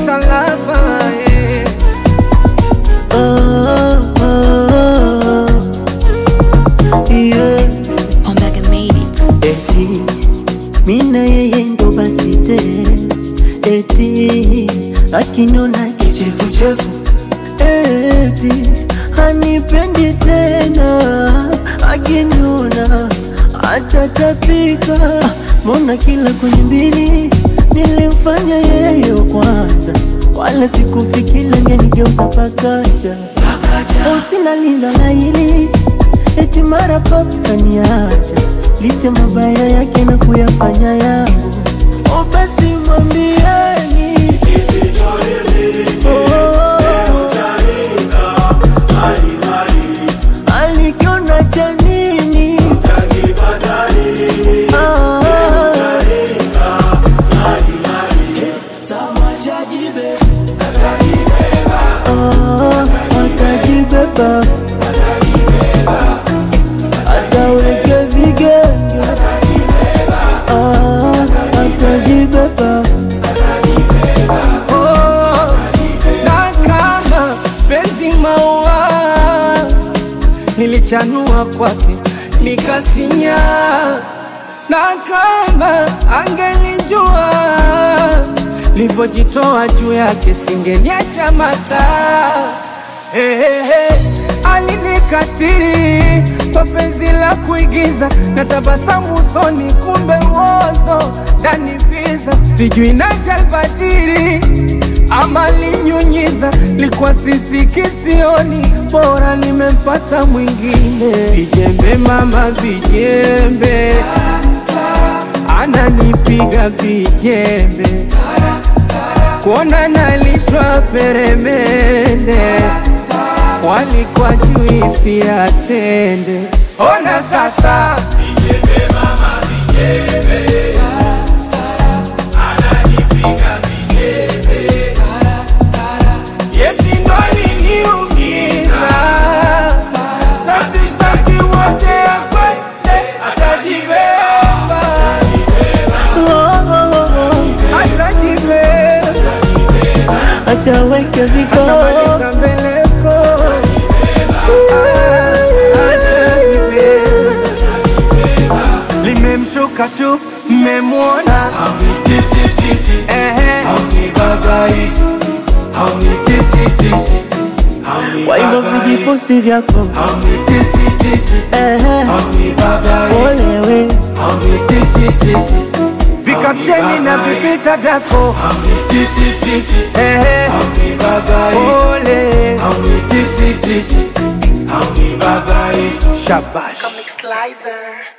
Mr. Lover, eh. Oh, oh, oh, yeah. Omega made it. Eti mina yeye ndo basi tena, eti akiniona kichefuchefu, eti hanipendi tena, akiniona atatapika. Mbona kila kwenye mbili nilimfanya yeye wa kwanza, wala sikufikiri angenigeuza pakacha. Usina lindo la hili eti mara pap kaniacha, licha mabaya yake na kuyafanya yangu. O basi mwambieni Oh, alikiona cha nini? Ah, ah, atajibeba ataweke vigenge Ah, atajibeba Oh, na kama penzi maua nilichanua kwake nikasinya, na kama angelijua livyojitoa juu yake singeniacha mata hey, hey, hey. Alinikatiri kwa penzi la kuigiza na tabasamu usoni, kumbe uozo ndani viza, sijui nasi albadiri ama linyunyiza, likuwa sisi kisioni, bora nimempata mwingine. Vijembe mama, vijembe, ananipiga vijembe, kuona nalishwa peremende, walikuwa juisi ya tende. Ona sasa Yesi ndo aliniumiza, sasa sitaki mwache akwende, atajibeba, Oh, oh, oh, atajibeba, acha weke viko atamaliza mbeleko, atajibeba. Limemshuka shu, mmemwona ehe, kwa hivyo vijiposti vyako ehe, olewe vikapsheni na vivita vyako ehe, ole shabash Slicer.